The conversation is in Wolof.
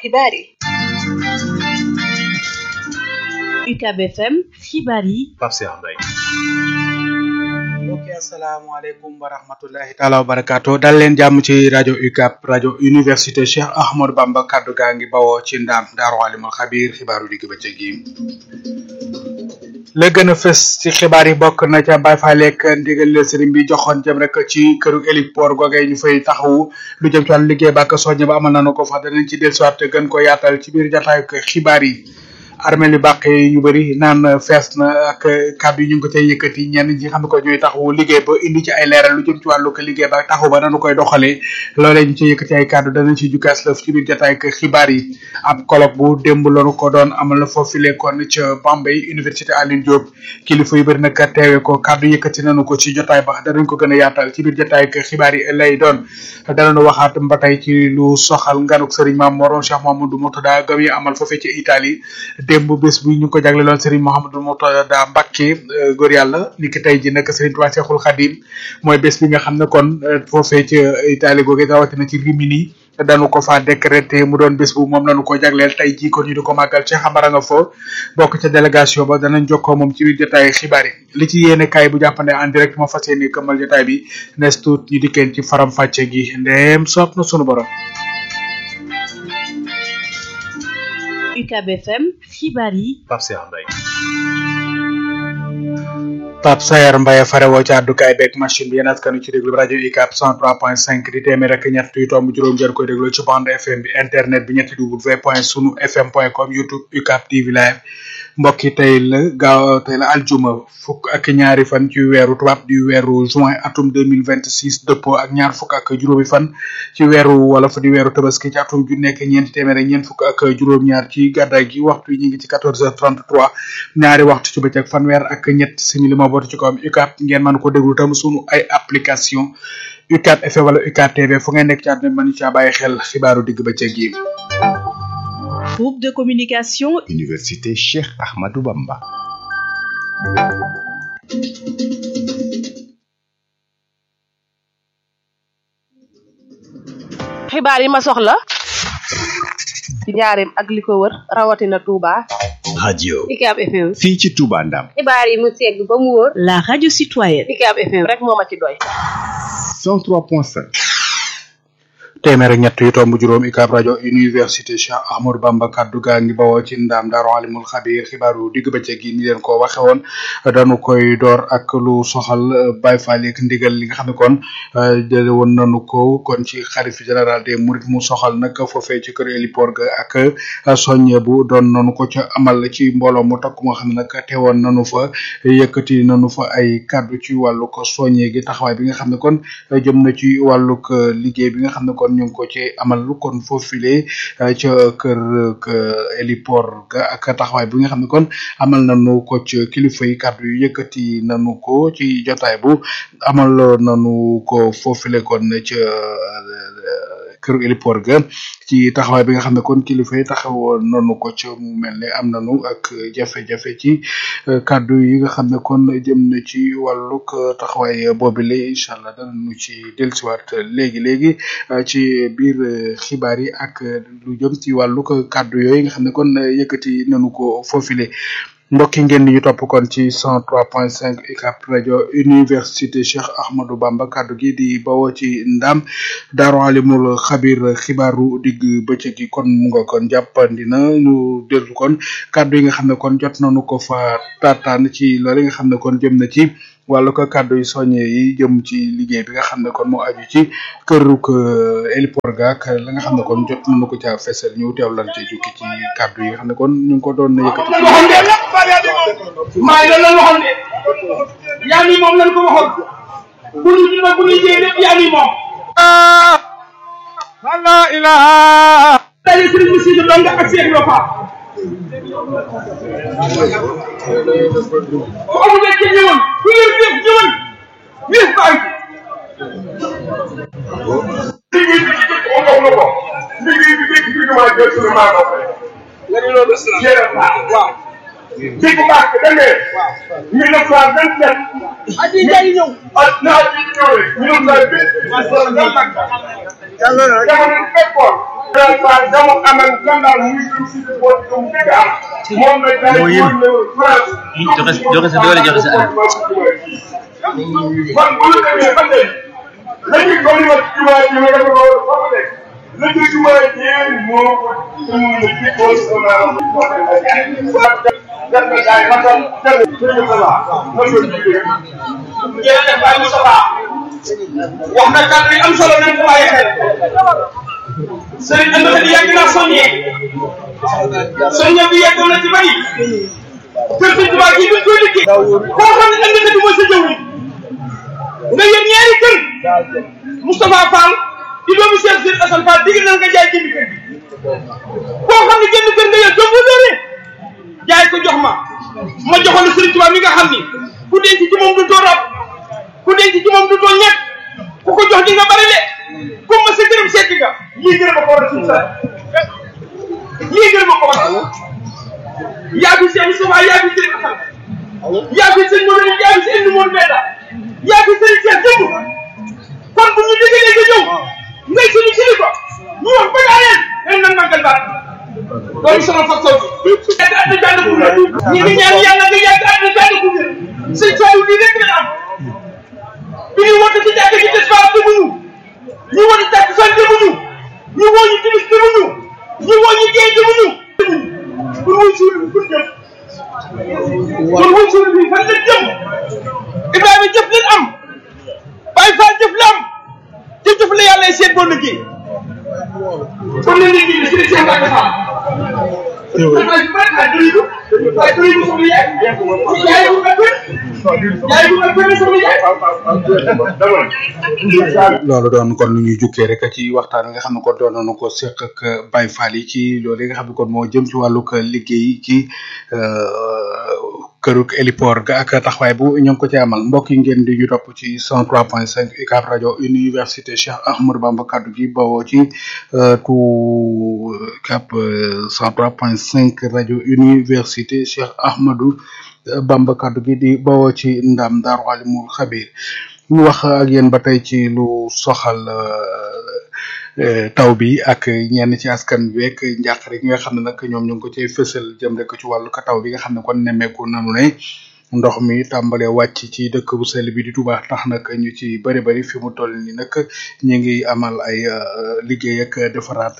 xibaar yi UCAB FM xibaar yi Pape Cheikh Mbaye mbokki asalaamaaleykum wa rahmatullahi taala wa barakaatu dal leen jàmm ci rajo UCAB rajo université Cheikh Ahmadou Bamba kaddu gaa ngi bawoo ci ndaam daaru alimul xabiir xibaaru digg bëccëg yi la gën a fës ci xibaar yi bokk na ca Baye Fall ak ndigal leen sëriñ bi joxoon jëm rek ci këru héliport googee ñu fay taxawu lu jëm ci wàllu liggéey ba ak soññe ba amal nañu ko fa danañ ci dellusiwaat gën ko yaatal ci biir jataayu xibaar yi armée li bàq yi ñu bëri naan fees na ak kàddu yi ñu ngi ko cay yëkkati ñenn ñi xam ne ko ñooy taxawu liggéey ba indi ci ay leeral lu jëm ci wàllu ko liggéey ba taxawu ba nanu koy doxalee loolee ñu ci yëkkati ay kàddu danañ ci jukkaas lëf ci biir jotaay ak xibaar yi ab colloque bu démb lañu ko doon amal na foofu lekkoon ca Bambey université Alioune Diop kilifa yu bëri nag teewe ko kàddu yëkkati nanu ko ci jotaay ba danañ ko gën a yaatal ci biir jotaay ak xibaar yi lay doon danañu waxaat ba tey ci lu soxal nganuk Serigne Mame Mor Cheikh Mamadou Murtada gam yi amal foofee ci Italie démb bés bu ñu ko jagleeloon Serigne Mouhamadou Murtada Mbacké góor yàlla ni ki tey ji nag Serigne Touba Cheikhoul Khadim mooy bés bi nga xam ne kon foofee ci Italie googu rawatina ci Rimini dañu ko fa décrété mu doon bés bu moom lañu ko jagleel tey jii ko ñu di ko màggal Cheikh Amara nga fo bokk ca délégation ba danañ jokkoo moom ci biir jotaay xibaar yi li ci yéene kaay bu jàppande en direct moo fas yéene këmmal jotaay bi nes tuut ñu dikkeen ci faram fàcce gi ndeem soob na sunu borom UCAB FM xibaar yi Pape Cheikh Mbaye Pape Sayar Mbaye farewoo ci àddukaay beeg machine bi yéen askanu ci déglu rajo UCAB 103.5 di téeméer ak ñett yu tomb juróom jër koy déglu ci bande FM bi internet bi ñetti w point sunu fm point com youtube UCAB TV live mbokk yi tey la gaaw tey la aljuma fukk ak ñaari fan ci weeru tubaab di weeru juin atum 2026 dëppoo ak ñaar fukk ak juróomi fan ci weeru wolof di weeru tabaski ci atum ju nekk ñeenti téeméer ak ñeent fukk ak juróom-ñaar ci gàddaay gi waxtu yi ñu ngi ci 14h33 ñaari waxtu ci bëccëg fanweer ak ñett simili moo bootu ci kawam UCAB ngeen mën ko déglu tam sunu ay application UCAB FM wala UCAB TV fu ngeen nekk ci àdduna mën caa bàyyi xel xibaaru digg bëccëg yi. groupe de communication Université Cheikh Ahmadou Bamba. xibaar yi ma soxla ci njaareem ak li ko wër rawatina Touba. radio UCAB FM. fii ci Touba Ndam. xibaar yi mu segg ba mu wóor. la radio citoyenne UCAB FM rek moo ma ci doy. 103.5. téeméer ak ñett yu tomb juróom UCAB rajo université Cheikh Ahmadou Bamba kaddu gaa ngi bawoo ci ndaam daaru alimul xabir xibaaru digg bëccëg gi ni leen ko waxe woon dañu koy door ak lu soxal Baye Fall ak ndigal li nga xam ne kon jële woon nañu ko kon ci xalif général des mourides mu soxal nag foofee ci kër héliport ga ak soññe bu doon nañu ko ca amal ci mbooloo mu takk moo xam ne nag teewoon nañu fa yëkkati nañu fa ay kaddu ci wàllu ko soññe gi taxawaay bi nga xam ne kon jëm na ci wàllug liggéey bi nga xam ne kon ñu ngi ko ci amal lu kon foofile ca kër héliport ga ak taxawaay bi nga xam ne kon amal nañu ko ci kilifa yi kàddu yu yëkkati nañu ko ci jotaay bu amal nañu ko foofile kon ca kër héliport ga ci taxawaay bi nga xam ne kon kilifa yi taxawoon nañu ko ca mu mel ne am nañu ak jafe-jafe ci kàddu yi nga xam ne kon jëm na ci wàllug taxawaay boobile incha allah danañu ci dellusiwaat léegi léegi ci biir xibaar yi ak lu jëm ci wàllug kàddu yooyu nga xam ne kon yëkkati nañu ko foofile. mbokk yi ngeen di ñu topp kon ci 103.5 UCAB rajo université Cheikh Ahmadou Bamba kaddu gi di bawoo ci ndam daaru alimul xabir xibaaru digg bëccëg gi kon mu nga kon jàppandi na ñu dellu kon kaddu yi nga xam ne kon jot nañu ko fa taataan ci loolu nga xam ne kon jëm na ci wàllu ko kaddu yi soññe yi jëm ci liggéey bi nga xam ne kon moo aju ci këruk héliport ga ak la nga xam ne kon jot nañu ko caa fesal ñu teew lan ci jukki ci kaddu yi nga xam ne kon ñu ngi ko doon yëkkati maa ngi doon waxoon de yaa ni moom lañ ko waxoon bu ñu ci bu ñu jiyee lépp yaa ni moom. la ilaha. daje sëriñ bi Sidi Ndonga ak Cheikh Ibra Fall. bu amul rek ci ñëwoon ku leen def ñëwoon wéef baa ngi. liggéey bi ci dëkk moom wax na ko liggéey bi dëkk bi ñu maa jël suñu maa ko fay. nga ni loolu waaw. dégg nga baax da ngay. mille neuf cent vingt sept. at yii day ñëw. at naa at yii ñëw rek. mille neuf cent vingt. jamono bi fekkoon. Général Fall dama amal gànnaar muy jëm si boot bi mu fekk am moom la daal di woon ne France joxe joxe sa doole joxe sa alal. kon bu ñu demee ba tey la ñuy ko li ma jumaa ji ma dafa war a fa ma nekk la ñuy jumaa ji moo ko ëmb na ci ko sama moo dem ba jaay def na jaay ma tam dem sëñ Moussa ma ko jigéen jërëjëf Baye Moussa wax na kàddu yi am solo nañ ko bàyyi xel sëriñ Amady di yàgg naa soññee soññee bi yàgg na ci bari kër sëñ Tuubaa gi duñ koy liggéey koo xam ne ëllëg di mooy sa jëw nga yéen ñaari kër Moustapha Fall di doomu Cheikh Sëriñ Assane Fall digg na nga jaay jënd kër gi koo xam ne jënd kër nga yor doomu doore jaay ko jox ma ma joxoon la sëriñ Tuubaa mi nga xam ni ku denc ci moom du doo rab ku denc ci moom du doo ñett ku ko jox di nga bari de comme ma sa gërëm seet nga lii gërëm a ko war a suñu sa lii gërëm a ko war a yaa fi seen Moustapha yaa fi sëriñ Assane yaa fi sëriñ Modou yaa fi sëriñ Modou Benda yaa fi sëriñ Cheikh démb kon bu ñu déggee nga ñëw ngay suñu kilifa ñu wax ba daa leen leen nan màggal baat loolu sama fa kaw yàgg àdduna jàll ku wér ñi ngi ñaan yàlla nga yàgg àdduna jàll ku wér sëñ Saliou lii rek la am bi ñu woote ci jàkk ji des fois demuñu ñu woote jàkk fan demuñu ñu woo ñu timis demuñu ñu woo ñu géej demuñu pour wuy suul bi pour jëm pour wuy suul bi fan la jëm Ibrahima jëf leen am Baye Fall jëf la am te jëf la yàlla seet boo liggéey kon la nit ñi si seen Mbacke Fall waaye bu baax a dëriñu waaye dëriñu sama yaay yaay bu nga gën yaay bu nga gën sama yaay loolu doon kon lu ñuy jukkee rek ci waxtaan wi nga xam ne kon doon nañu ko seq ak Baye Fall yi ci loolu yi nga xam ne kon moo jëm ci wàllug liggéey ci këruk héliport ga ak taxawaay bu ñoo ngi ko ci amal mbokk yi ngeen di ñu topp ci 103.5 UCAB rajo université Cheikh Ahmadou Bamba kaddu gi bawoo ci tu UCAB 103.5 rajo université Cheikh Ahmadou Bamba kaddu gi di bawoo ci ndam Daaru Alimul Xabir ñu wax ak yéen ba tey ci lu soxal taw bi ak ñenn ci askan wi ak njàqare gi nga xam ne nag ñoom ñu ngi ko cay fësal jëm rek ci wàllu ka taw bi nga xam ne kon nemmeeku nanu ne ndox mi tàmbalee wàcc ci dëkk bu sell bi di Touba tax nag ñu ci bëri bëri fi mu toll ni nag ñu ngi amal ay liggéey ak defaraat